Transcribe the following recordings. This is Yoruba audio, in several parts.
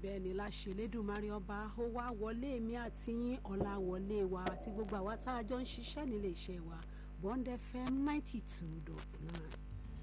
bẹ́ẹ̀ ni láṣẹ Elédùmarè ọba ó wá wọlé mi àti yín ọ̀la wọlé wa àti gbogbo àwa tá a jọ ń ṣiṣẹ́ nílé iṣẹ́ wa Bond FM ninety two dot nine.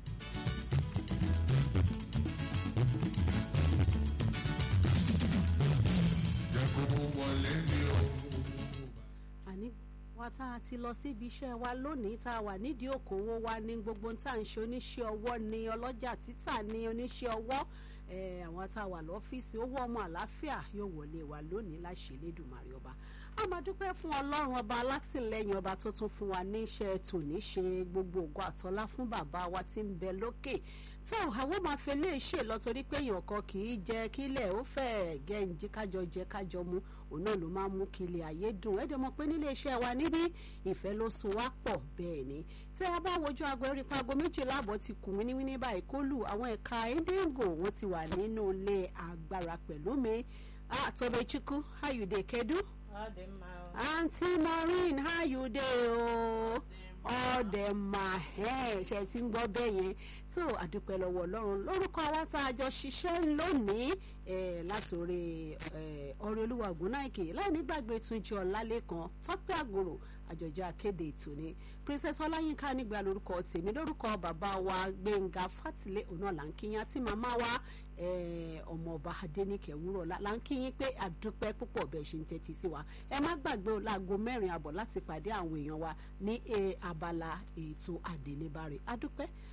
jẹ́ kó mú wọlé mi o. àní wa tá a ti lọ síbi iṣẹ́ wa lónìí tá a wà nídìí òkòwò wa ní gbogbo tá à ń ṣe oníṣẹ́ ọwọ́ ni ọlọ́jà títà ní oníṣẹ́ ọwọ́ eh, àwọn tá a wà lọ́fíìsì owó ọmọ àlàáfíà yóò wọlé wa lónìí láṣẹ Elédùmarè ọba a máa dúpẹ́ fún ọlọ́run ọba alátìlẹ́yìn ọba tó tún fún wa ní iṣẹ́ tòní ṣe gbogbo ògo àtọ́lá fún bàbá wa tí ń bẹ lókè tó àwọn máa fi lè ṣe lọ torí pé èèyàn kan kì í jẹ kílẹ̀ ó fẹ́ gẹ̀ǹjì kájọ jẹ kájọ mu òun náà ló máa mú kílẹ̀ ayé dùn ẹ̀ dẹ̀ mọ̀ pé nílé iṣẹ́ wa níbí ìfẹ́ ló so wá pọ̀ bẹ́ẹ̀ ni tí a bá wojú aago erí pa aago méjìlá àbọ̀ ti kù wíníwíní báyìí kó lù àwọn ẹ̀ka ẹ̀ńdẹ́gò wọn ti wà nínú ilé agbára pẹ̀lú mi Tobechukwu how you dey kedu aunty maureen how you dey o ọ̀dẹ̀mà ṣe ti ń gbọ́ bẹ́ẹ̀ yẹn so àdúpẹ́ lọ́wọ́ ọlọ́run lórúkọ àwa tá a jọ ṣiṣẹ́ lónìí látòrí ọ̀rẹ́ olúwa ògúnnáìkè láì nígbàgbé túnjí ọ̀làlẹ́kan tọ́pẹ́ àgòrò àjọjọ́ akéde ètò ni princess ọláyínká nígbà lórúkọ tèmi lórúkọ bàbá wa gbẹ̀ngà fátìlẹ̀ ọ̀nà làǹkìyàn àti màmá wa ọmọọba adẹnìkẹ wúrọ làǹkìyìn pé àdúpẹ́ púpọ̀ bẹ́ẹ̀ ṣe ń tẹ́tí sí wa ẹ má gbàgbé o láago mẹ́rin àbọ̀ láti pàdé àwọn èèyàn wa ní abala ètò àdélébárè àdúpẹ́